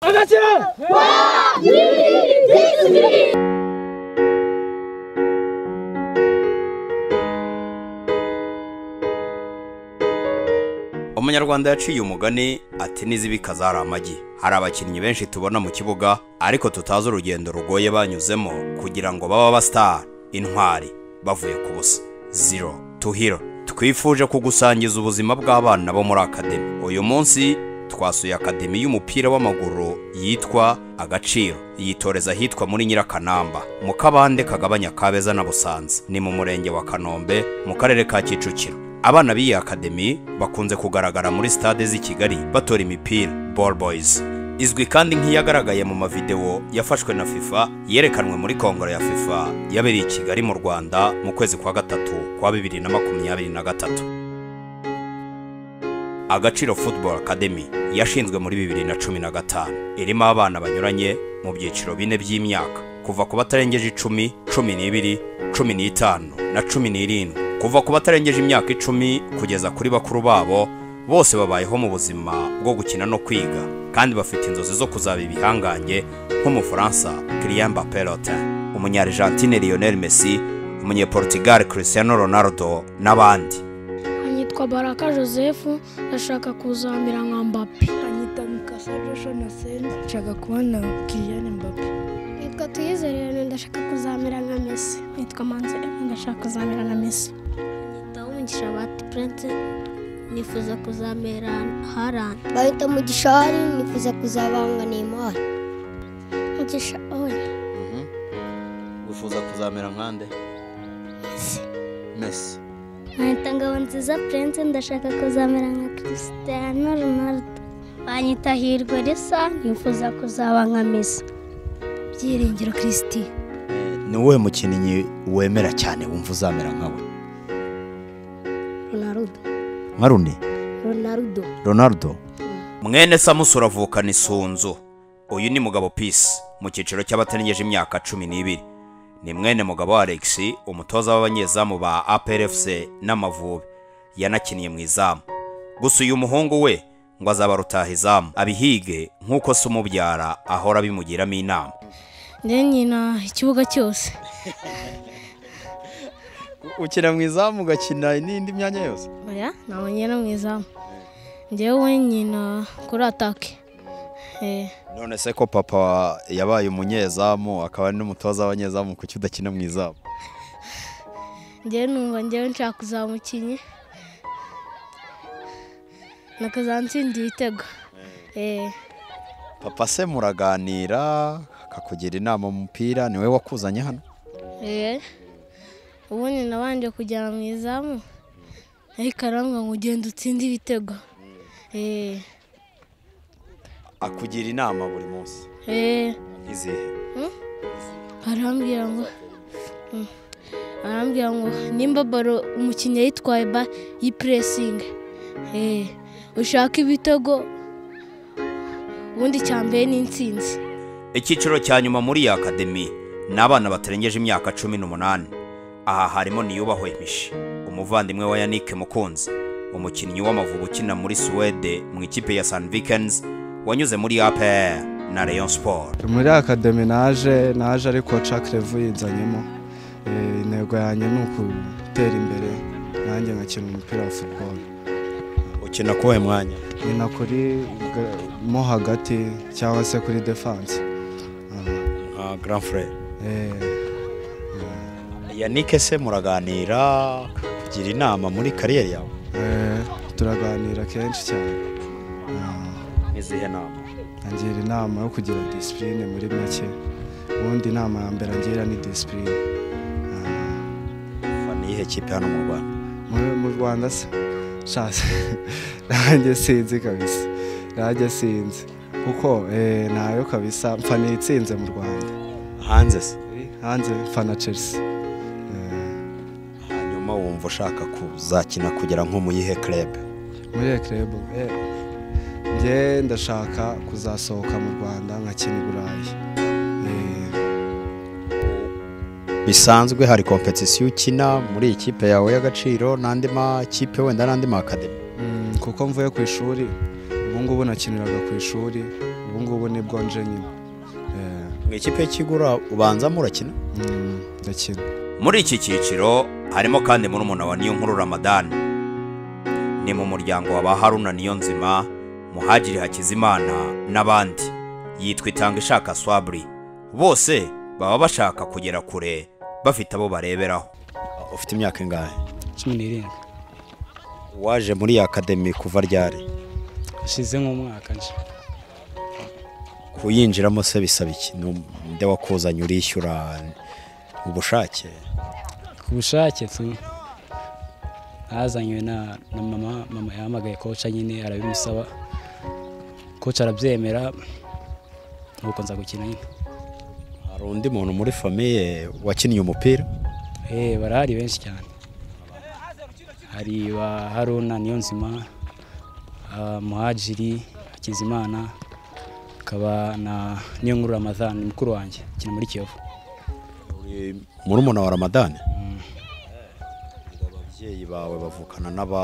같이! umunyarwanda yaciye umugani ati n'izibika zari amagi hari abakinnyi benshi tubona mu kibuga ariko tutazi urugendo rugoye banyuzemo kugira ngo babe abasitari intwari bavuye ku busa zero to hero twifuje kugusangiza ubuzima bw'abana bo muri akademi uyu munsi twasuye akademi y'umupira w'amaguru yitwa agaciro yitoreza ahitwa muri nyirakanamba mu kabande kagabanya kabeza na busanza ni mu murenge wa kanombe mu karere ka kicukiro abana b'iyi akademi bakunze kugaragara muri stade z'i kigali batora imipira ball boys izwi kandi nk'iyagaragaye mu mavideo yafashwe na fifa yerekanwe muri kongoro ya fifa yabereye i kigali mu rwanda mu kwezi kwa gatatu kwa bibiri na makumyabiri na gatatu agaciro football academy yashinzwe muri bibiri na cumi na gatanu irimo abana banyuranye mu byiciro bine by'imyaka kuva ku batarengeje icumi cumi n'ibiri cumi n'itanu na cumi n'irindwi kuva ku batarengeje imyaka icumi kugeza kuri bakuru babo bose babayeho mu buzima bwo gukina no kwiga kandi bafite inzozi zo kuzaba ibihangange nk'umufaransa Kylian Mbappé Lotin umunyarigentine Lionel Messi umunyeportugal Cristiano Ronaldo n'abandi anyitwa baraka joseph ndashaka kuzamira nka mbapi anyita mikasa joshua na senta nshaka kubona kiriyane mbappe nitwa tuyizere ndashaka kuzamera nka mesi nitwa manze ndashaka kuzamera nka mesi bahita umugisha bati purense nifuza kuzamera harani bahita umugisha hari nifuza kuzabanga nimari mugisha oya wifuza kuzamera nkande mesi bahita ngabo nziza purense ndashaka kuzamera nka kirisitiyano ronaldo banyita hirwe risa nifuza kuzaba nka mesi byiringiro kirisiti ni wowe mukinnyi wemera cyane wumva uzamera nkawe ronarudo nka rune ronarudo ronaldo mwene samusura avukana isunzu uyu ni mugabo pisi mu cyiciro cy'abatarengeje imyaka cumi n'ibiri ni mwene mugabo alex umutoza w'abanyezamu ba aprfc n'amavubi yanakiniye mu izamu gusa uyu muhungu we ngo azaba rutahizamu abihige nk'uko se umubyara ahora abimugiramo inama nyina ikibuga cyose ukina mu izamu ugakina n'indi myanya yose oya ntabwo ngena mu izamu ngewe nyina kuri atake none se ko papa yabaye umunyezamu akaba ari n'umutoza w'abanyezamu kuki udakina mu izamu ngewe numva ngewe nshaka umukinnyi nakazansinda ibitego papa se muraganira akakugira inama umupira niwe wakuzanye hano ubundi nabanje kujyana mu izamu ariko arambwa ngo ugende utsinde ibitego akugira inama buri munsi izihe arambwira ngo arambwira ngo nimba baro umukinnyi yitwaye ba yipuresingi ushaka ibitego ubundi cyambere ni insinzi icyiciro cya nyuma muri iyi akademi ni abana batarengeje imyaka cumi n'umunani aha harimo niyubahwe mishi umuvandimwe wa yannick mukunzi umukinnyi w'amavubi ukina muri suwede mu ikipe ya san vikens wanyuze muri apr na rayon sport muri akademi naje naje ariko cakerevu yizanyemo intego yanjye ni ukutera imbere nanjye nkakina umupira wa futuboro ukina kuwe mwanya nyina kuri mo hagati cyangwa se kuri defanse nka grand frere yanike se muraganira kugira inama muri kariyeri yawe turaganira kenshi cyane izihe nama ngira inama yo kugira disipurine muri make ubundi inama ya mbere ngira ni disipurine niyihe kipe hano mu rwanda mu rwanda se shasa nanjye sinzi kabisa nanjye sinzi kuko ntayo kabisa mfa nitsinze mu rwanda hanze se hanze mfa na chelsea hanyuma wumva ushaka kuzakina kugira nko mu yihe kerebe muri iyo kerebe njye ndashaka kuzasohoka mu rwanda nkakina i burayi bisanzwe hari kompetisiyo ukina muri ikipe yawe y'agaciro n'andi makipe wenda n'andi makademi kuko mvuye ku ishuri ubu ngubu nakiniraga ku ishuri ubu ubu ngubu nibwo nje nyine mu ikipe y'ikigura ubanza murakina ndakina muri iki cyiciro harimo kandi murumuna wa niyonkuru ramadani ni mu muryango wa ba haruna niyonzima muhagiri hakizimana n'abandi yitwa itanga ishaka swaburi bose baba bashaka kugera kure bafite abo bareberaho ufite imyaka ingahe cumi n'irindwi waje muri iyi akademi kuva ryari hashize nk'umwaka nje kuyinjiramo se bisaba iki nde wakuzanye urishyura ubushake ku bushake tu azanywe na mama mama yahamagaye koca nyine arabimusaba koca arabyemera nuko nza gukina nyine hari undi muntu muri famiye wakinnye umupira eee barahari benshi cyane hari ba haruna niyonzima muhajiri hakizimana akaba na niyonkuru ramadani mukuru wanjye akina muri kiyovu murumuna wa ramadani ababyeyi bawe bavukana n'aba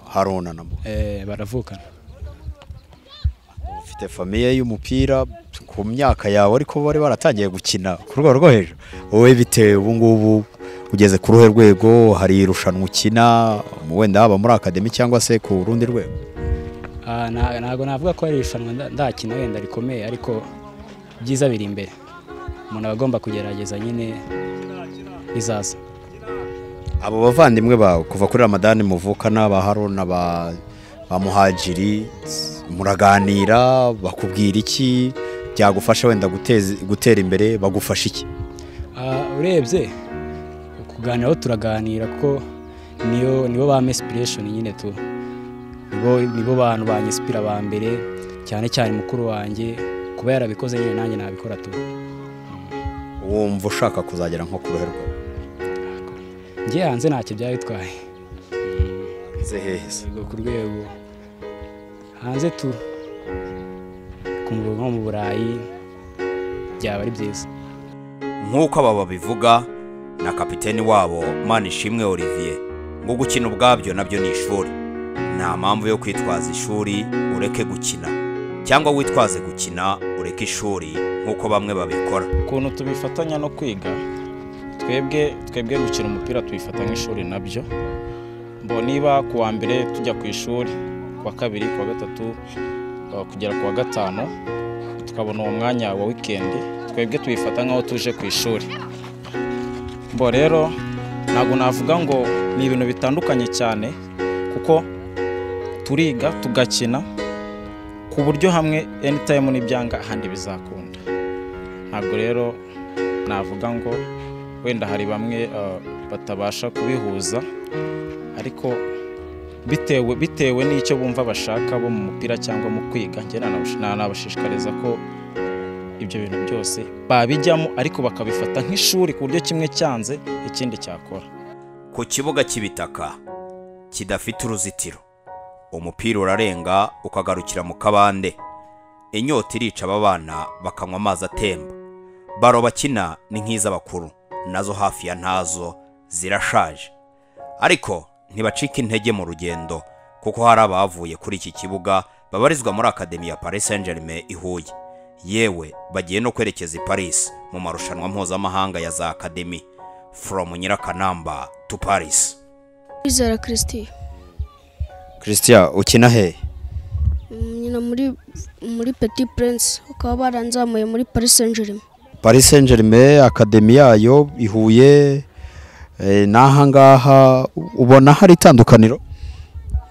haruna nabo baravukana ufite famiye y'umupira ku myaka yawe ariko bari baratangiye gukina ku rwego rwo hejuru wowe bitewe ubu ngubu ugeze ku ruhe rwego hari irushanwa ukina wenda haba muri akademi cyangwa se ku rundi rwego ntabwo navuga ko ari irushanwa ndakina wenda rikomeye ariko byiza biri imbere umuntu aba agomba kugerageza nyine bizaza abo bavandimwe bawe kuva kuri ramadani muvukana ba haruna ba muhagiri muraganira bakubwira iki byagufasha wenda gutera imbere bagufasha iki urebye kuganiraho turaganira kuko niyo nibo ba mesipiresheni nyine tu nibo bantu ba nyisipira ba mbere cyane cyane mukuru wanjye kuba yarabikoze nyine nanjye nabikora tu wumva ushaka kuzagera nko ku ruhe rwawe njye hanze ntacyo byaba bitwaye heza ku rwego hanze tu ku murongo nko mu burayi byaba ari byiza nk'uko aba babivuga na kapiteni wabo manishimwe olivier ngo gukina ubwabyo nabyo ni ishuri nta mpamvu yo kwitwaza ishuri ureke gukina cyangwa witwaze gukina ureke ishuri nk'uko bamwe babikora ukuntu tubifatanya no kwiga twebwe twebwe gukina umupira tubifata nk'ishuri nabyo mbo niba ku wa mbere tujya ku ishuri ku wa kabiri ku wa gatatu kugera ku wa gatanu tukabona uwo mwanya wa wikendi twebwe tubifata nk'aho tuje ku ishuri mbo rero ntabwo navuga ngo ni ibintu bitandukanye cyane kuko turiga tugakina ku buryo hamwe enitayimu n'ibyanga ahandi bizakunda ntabwo rero navuga ngo wenda hari bamwe batabasha kubihuza ariko bitewe bitewe n'icyo bumva bashaka bo mu mupira cyangwa mu kwiga nabashishikariza ko ibyo bintu byose babijyamo ariko bakabifata nk'ishuri ku buryo kimwe cyanze ikindi cyakora ku kibuga cy'ibitaka kidafite uruzitiro umupira urarenga ukagarukira mu kabande inyota irica aba bana bakanywa amazi atemba baro bakina ni nk'iz'abakuru nazo hafi ya ntazo zirashaje ariko ntibacika intege mu rugendo kuko hari abavuye kuri iki kibuga babarizwa muri akademi ya paris saint germain i huye yewe bagiye no kwerekeza i paris mu marushanwa mpuzamahanga ya za akademi foromu nyirakanamba tu paris wizera christian christian ukina he nyina muri petit prince bakaba baranzamuye muri paris saint germain paris saint germain akademi yayo ihuye n'aha ngaha ubona hari itandukaniro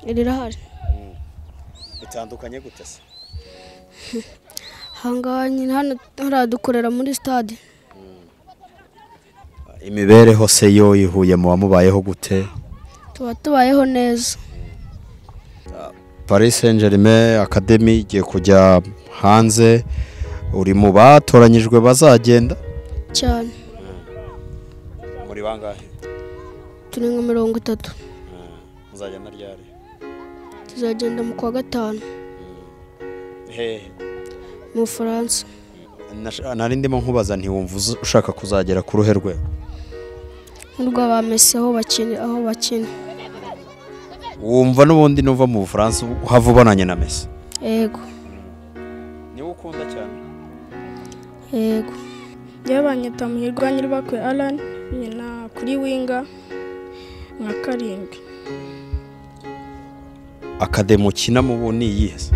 rirahari bitandukanye gute se ahangaha nyine hano haradukorera muri sitade imibereho se yo ihuye muba mubayeho gute tuba tubayeho neza paris saint germain akademi igiye kujya hanze uri mu batoranyijwe bazagenda cyane muri bangahe turi nka mirongo itatu muzagenda ryari tuzagenda mu kwa gatanu hehe mu bufaransa nari ndimo nkubaza ntiwumva ushaka kuzagera ku ruhe rwe nk'urwa ba mesi aho bakina aho bakina wumva n'ubundi nuva mu bufaransa uhava ubonanye na mesi yego niwe ukunda yego njyewe banyita muhirwa nyiribakwe arani nyina kuri winga nka karindwi akademo ukina mubo ni iyihe se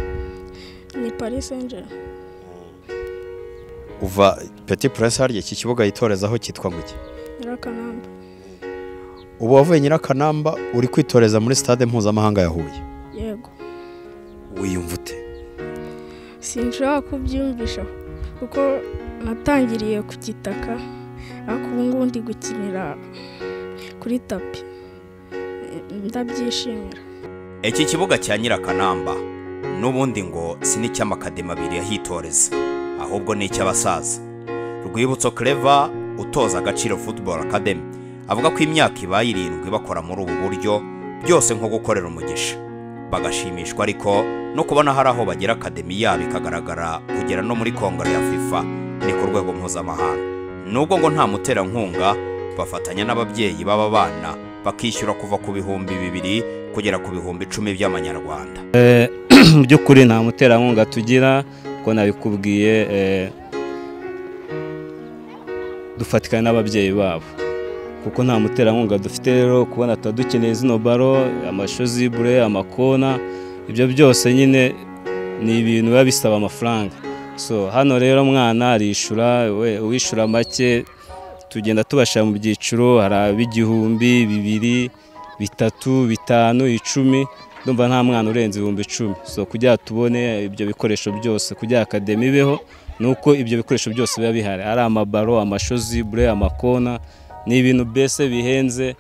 ni paris angel uva peti puresi harya iki kibuga yitorezaho cyitwa ngo iki nyirakanamba ubu wavuye nyirakanamba uri kwitoreza muri sitade mpuzamahanga ya huye yego wiyumva ute sinshobora kubyiyumvisha kuko natangiriye ku gitaka ariko ubu ngubu ndi gukinira kuri tapi ndabyishimira iki kibuga cya nyirakanamba n'ubundi ngo si n'icy'amakademi abiri yahitoreza ahubwo ni icy'abasaza rwibutso kereva utoza agaciro football academy avuga ko imyaka ibaye irindwi bakora muri ubu buryo byose nko gukorera umugisha bagashimishwa ariko no kubona hari aho bagira akademi yabo ikagaragara kugera no muri kongere ya fifa ni ku rwego mpuzamahanga nubwo ngo nta muterankunga bafatanya n'ababyeyi b'aba bana bakishyura kuva ku bihumbi bibiri kugera ku bihumbi icumi by'amanyarwanda mu by'ukuri nta muterankunga tugira ko nabikubwiye dufatikanye n'ababyeyi babo kuko nta muterankunga dufite rero kubona tuba dukeneye zino baro amashozibure amakona ibyo byose nyine ni ibintu biba bisaba amafaranga so hano rero umwana arishyura uwishyura make tugenda tubashyira mu byiciro hari ab'igihumbi bibiri bitatu bitanu icumi ndumva nta mwana urenze ibihumbi icumi so kugira tubone ibyo bikoresho byose kugira akademi ibeho ni uko ibyo bikoresho byose biba bihari ari amabaro amashozibure amakona ni ibintu mbese bihenze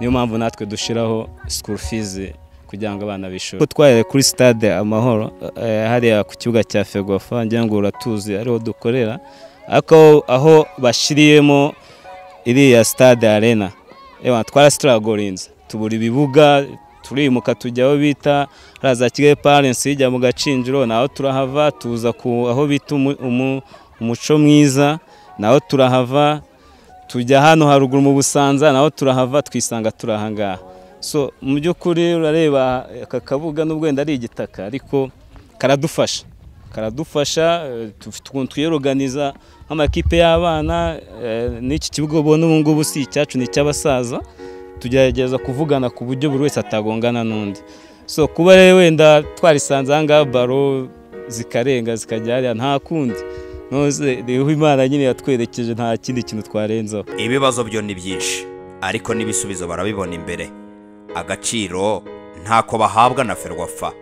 niyo mpamvu natwe dushyiraho sikuru fizi kugira ngo abana bishure twahere kuri stade amahoro hariya ku kibuga cya fegofa ngira ngo uratuzi ariho dukorera ariko aho bashyiriyemo iriya stade arena twarasitaragorinze tubura ibibuga turimuka tujya aho bita hariya za kigali parensi hijya mu gacinjiro naho turahava tuza ku aho bita umuco mwiza naho turahava tujya hano haruguru mu busanza naho turahava twisanga turahangaha so mu by'ukuri urareba aka kabuga n'ubwo wenda ari igitaka ariko karadufasha karadufasha twiyoruganiza nk'amakipe y'abana n'iki kibuga ubona ubu ngubu si icyacu ni icy'abasaza tugerageza kuvugana ku buryo buri wese atagongana n'undi so kuba rero wenda twarisanze aha ngaha baro zikarenga zikajya hariya nta kundi rero imana nyine yatwerekeje nta kindi kintu twarenzaho ibibazo byo ni byinshi ariko n'ibisubizo barabibona imbere agaciro ntako bahabwa na ferwafa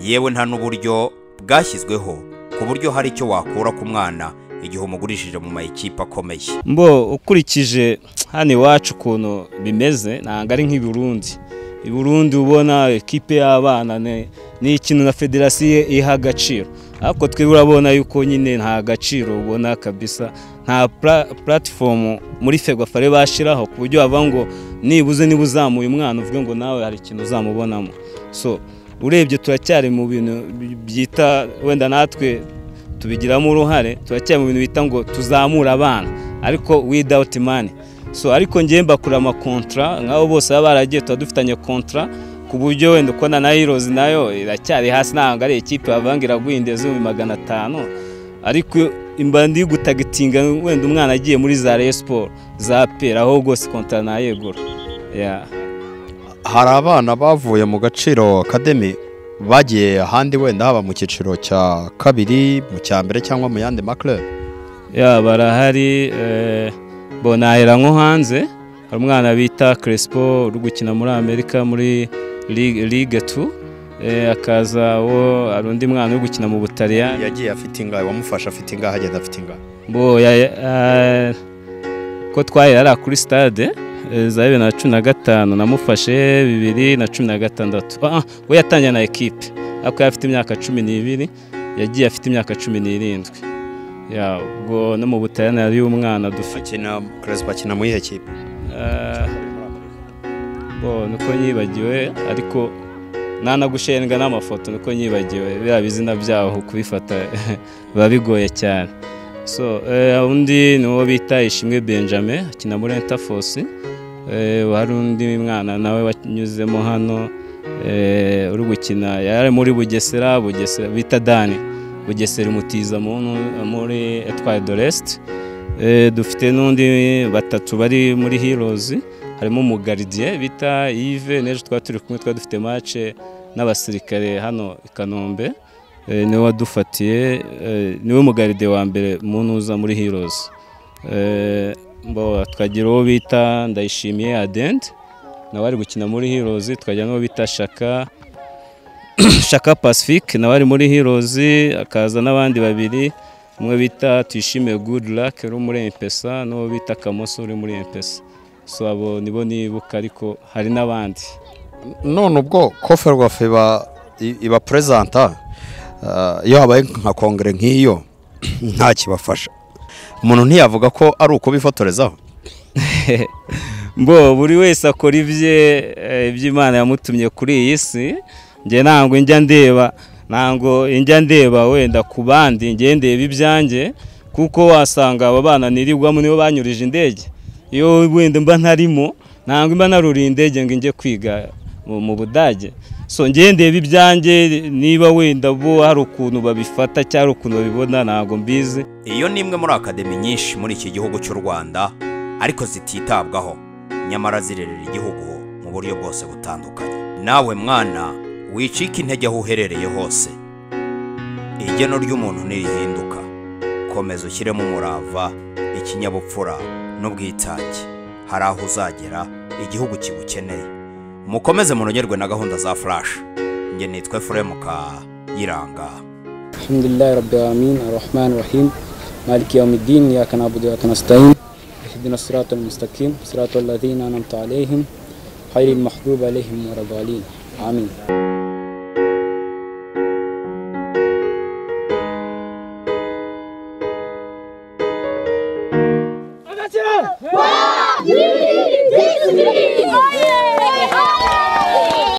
yewe nta n'uburyo bwashyizweho ku buryo hari icyo wakura ku mwana igihe umugurishije mu mayikipe akomeye mbo ukurikije hano iwacu ukuntu bimeze ntabwo ari nk'i Burundi i Burundi ubona ikipe y'abana ni ikintu na federasiyo iha agaciro ariko twe urabona yuko nyine nta gaciro ubona kabisa nta puratifomu muri fegwafare bashyiraho ku buryo bavuga ngo nibuze niba uzamuye umwana uvuge ngo nawe hari ikintu uzamubonamo so urebye turacyari mu bintu byita wenda natwe tubigiramo uruhare turacyari mu bintu bita ngo tuzamure abana ariko widawuti mani so ariko ngewe mbakura amakontra nk'abo bose baba baragiye tuba dufitanye kontra ku buryo wenda ukona na hirozi nayo iracyari hasi ntabwo ari ikipe bavuga iraguye inda z'ibihumbi magana atanu ariko imbandi yo gutagitinga wenda umwana agiye muri za reyo siporo za pera aho rwose kontara ntayegura hari abana bavuye mu gaciro akademi bagiye ahandi wenda haba mu cyiciro cya kabiri mu cya mbere cyangwa mu yandi makirere ya barahari bonahera nko hanze hari umwana bita keresipo uri gukina muri amerika muri ligue tu akaza wo hari undi mwana uri gukina mu butaliyani yagiye afite ingahe wamufasha afite ingahe agenda afite ingahe ko twahera ari kuri stade za bibiri na cumi na gatanu namufashe bibiri na cumi na gatandatu we yatangiye na ekipe ariko yari afite imyaka cumi n'ibiri yagiye afite imyaka cumi n'irindwi ubwo no mu butaliyani hariyo umwana dufite akina mu iyihe kipe nuko yibagiwe ariko nanagushenga n'amafoto niko nyibagiwe biriya bizina byaho kubifata biba bigoye cyane so undi ni uwo bita ishimwe benjamin akina muri entafosi hari undi mwana nawe wanyuzemo hano uri gukina yari muri bugesera bugesera bita dani bugesera umutiza muri etwaye doresite dufite n'undi batatu bari muri hirozi harimo umugaridiye bita yive n'ejo twari turi kumwe twari dufite mace n'abasirikare hano i kanombe niwe wadufatiye niwe mugaride wa mbere muntu uza muri hirozi twagira uwo bita ndayishimiye adende nawe ari gukina muri hirozi twagira n'uwo bita shaka shaka pacifique nawe ari muri hirozi akaza n'abandi babiri umwe bita tuyishimiye gudu lake uri muri empesa n'uwo bita kamoso uri muri empesa so abo nibo nibuka ariko hari n'abandi none ubwo kofe rwafe iba perezanta iyo habaye nka kongere nk'iyo ntakibafasha umuntu ntiyavuga ko ari uko bifotorezaho mbo buri wese akora ibye iby'imana yamutumye kuri iyi si njye ntabwo njya ndeba ntabwo njya ndeba wenda ku bandi njye ndeba ibyanjye kuko wasanga aba bana nirirwamo nibo banyurije indege iyo wenda mba ntarimo ntabwo mba naruriye indege ngo njye kwiga mu budage so njye ndeba ibyanjye niba wenda bo hari ukuntu babifata cyangwa ukuntu babibona ntabwo mbizi iyo ni imwe muri akademi nyinshi muri iki gihugu cy'u rwanda ariko zititabwaho nyamara zirerera igihugu mu buryo bwose butandukanye nawe mwana wicika intege aho uherereye hose igeno ry'umuntu ntirihinduka komeza ushyiremo umurava ikinyabupfura n'ubwitange hari aho uzagera igihugu kigukeneye mukomeze munogerwe na gahunda za furashi njye nitwe furemu ka yiranga alhamdulilayi rabbi amin arahmani rahim maliki yawmidini yaka nabudu yaka nastayin ihdina sirata almustaqim sirata alladhina anamta alayhim khayri almahdub alayhim waradalin amin Wow!